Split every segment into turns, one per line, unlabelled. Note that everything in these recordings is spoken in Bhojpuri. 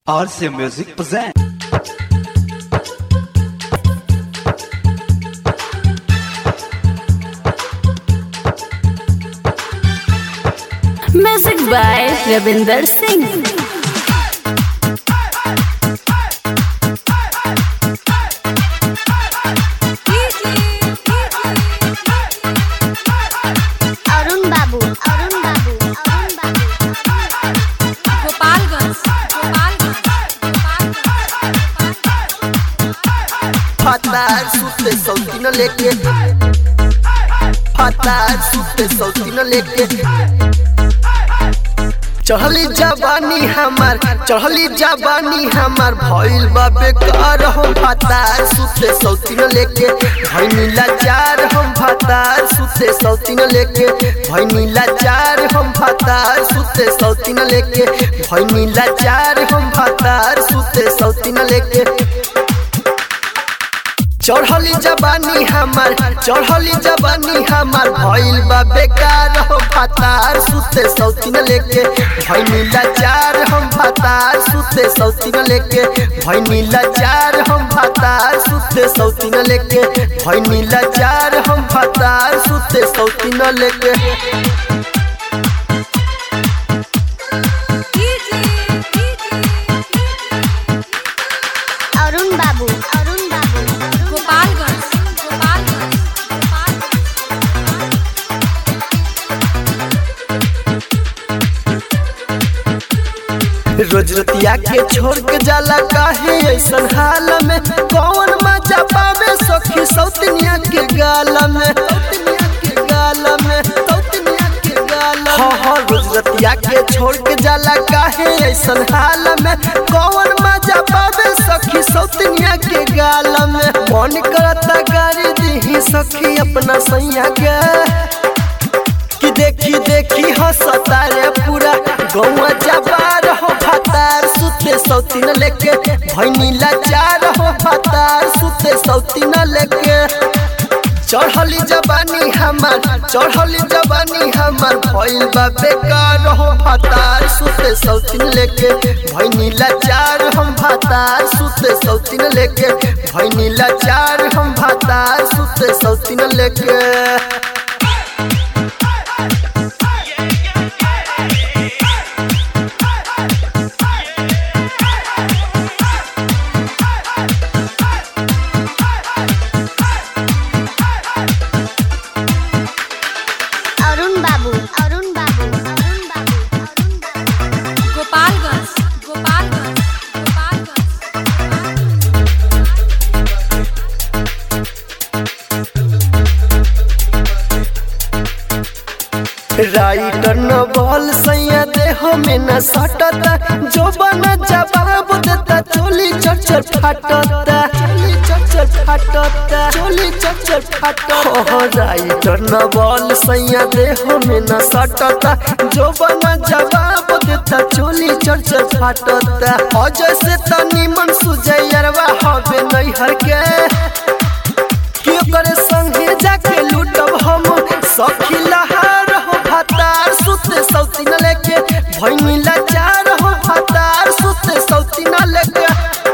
RC Music present.
Music by Ravinder Singh.
Arun Babu Arun Babu Arun Babu
Gopalganj Gopalganj
Fatal sutte soltino लेके फातार सुते सौतीनो लेके चढ़ली जवानी हमार चढ़ली जवानी हमार भइल बा बेकार हम फातार सुते सौतीनो लेके भइनी लाचार हम फातार सुते सौतीनो लेके भइनी लाचार हम फातार सुते सौतीनो लेके भइनी लाचार हम फातार सुते सौतीनो लेके चढ़ली जवानी हमार चढ़ली जवानी हमार भइल बा बेकार हो फातार सुते सौतीन लेके भइनी लाचार हम फातार सुते सौतीन लेके भइनी लाचार हम फातार सुते सौतीन लेके भइनी लाचार हम फातार सुते सौतीन लेके
অরুণ বাবু অরুণ বাবু
गोपालगंज गोपालगंज
रोज रतिया के छोड़ के जाला काहे ऐसन हाल में कौन मजा पावे सखी सौतनिया के गाल में सौतनिया के गाल में सौतनिया के गाल में हाँ हाँ रोज रतिया के छोड़ के जाला काहे ऐसन हाल में कौन मजा पावे सखी सौतनिया के गाल में मन करता गाड़ी दी सखी अपना सैया के कि देखी देखी हंसता रे पूरा गौआ जबार हो फतार सुते सौतीन लेके भैनी लाचार हो फतार सुते सौतीन लेके चढ़ली जवानी हमार चढ़ली जवानी हमार भइल बा बेकार हो फतार सुते सौतीन लेके भैनी लाचार हम फतार सुते सौतीन लेके भैनी लाचार हम फतार सुते सौतीन लेके
অরুণ বাবু অরুণ বাবু অরুণ বাবু অরুণ বাবু
गोपालगंज गोपालगंज गोपालगंज
राइटर न बॉल सैया देह में न सटता जो बना जवाब देता चोली चरचर फाटता चोली चरचर फाटता चोली चरचर फाटता हो राइटर न बॉल सैया देह में न सटता जो बना जवाब देता चोली चरचर फाटता अजय से तनी मन सुजैयरवा हवे नैहर के कि ओकरे संगे जाके लूटब हम सखी लहार हो भतार सुते सौती न लेके भैनी लाचार हो भतार सुते सौती न लेके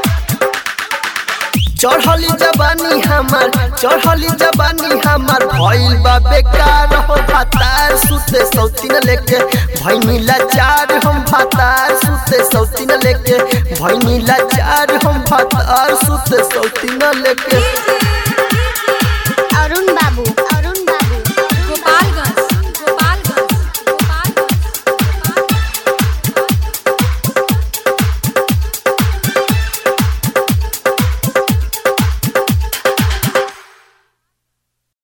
चढ़ली जवानी हमार चढ़ली जवानी हमार भइल बा बेकार हो भतार सुते सौती न लेके भैनी लाचार हम भतार सुते सौती न लेके भैनी लाचार हम भतार सुते सौती न लेके